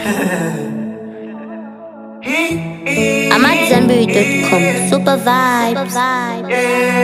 I'm at Zenberry.com. Super vibes.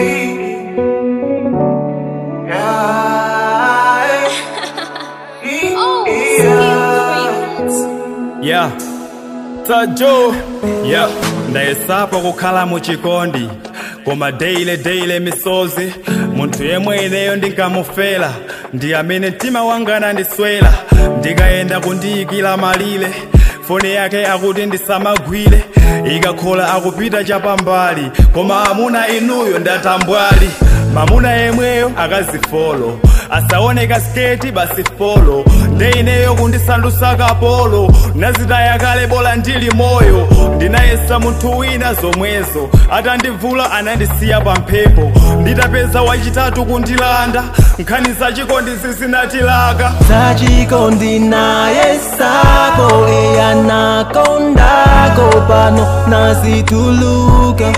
yeah tajo yeah ndayesapo kukhala muchikondi koma deile deile misozi munthu yemwe ineyo ndinkamufera ndi amene mtima wanga anandiswera ndikayenda kundiyikira malire foni yake akuti ndisamagwire ikakhola akupita chapambali koma amuna inuyo ndatambwali mamuna yemweyo akazifolo asaoneka sketi basi folo ndeineyo kundisandutsa kapolo nazitaya kale bola ndili moyo ndinayesa munthu wina zomwezo atandivula anandisiya pa mphepo nditapeza wachitatu kundilanda nkhani zachikondi zizinatilaka zachikondi naye sako eyanakondako pano nazituluka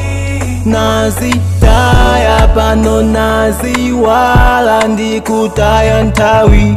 nazitaya pano naziwala ndikutaya nthawi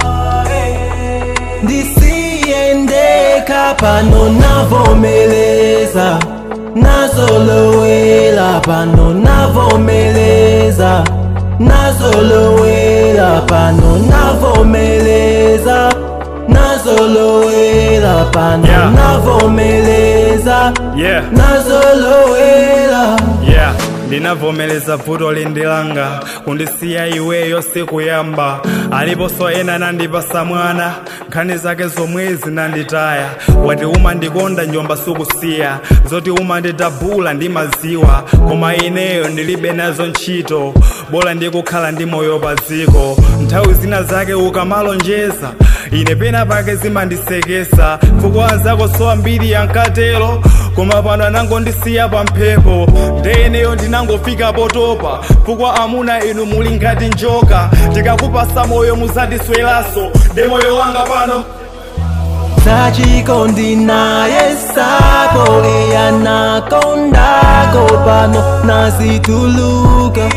ndisiyendeka pano navomeleza nazolowela pano navomeleza nazolowela pano navomeleza nazolowela pano Yeah. navomeleza yeah nazolowela yeah ndinavomeleza vuto lindilanga kundisiya iweyo sikuyamba aliponso ena nandipasa mwana nkhani zake zomwe zinanditaya wati umandikonda njomba sukusiya zoti umandidabula ndimaziwa koma ineyo ndilibe nazo ntchito bola ndikukhala ndi moyo pa dziko nthawi zina zake ukamalonjeza ine pena pake zimandisekesa fukwa zako so ambiri yankatero koma pano anangondisiya pa mphepo ndeneyo ndinangofika potopa fukwa amuna inu muli ngati njoka tikakupasa moyo muzandisweraso nde moyo wanga pano zachikondi naye sako eyanakondako pano nazituluka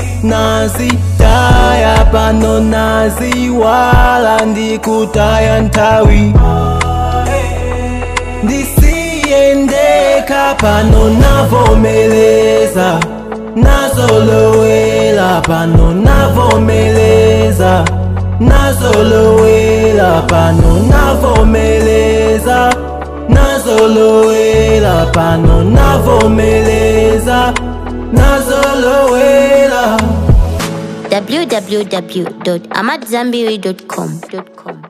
nazitaya pano naziwala ndikutaya nthawi ndisiyendeka pano navomeleza nazolowela pano navomeleza nazolowela pano navomeleza nazolowela pano navomeleza nazolowela www.amatzambiri.com.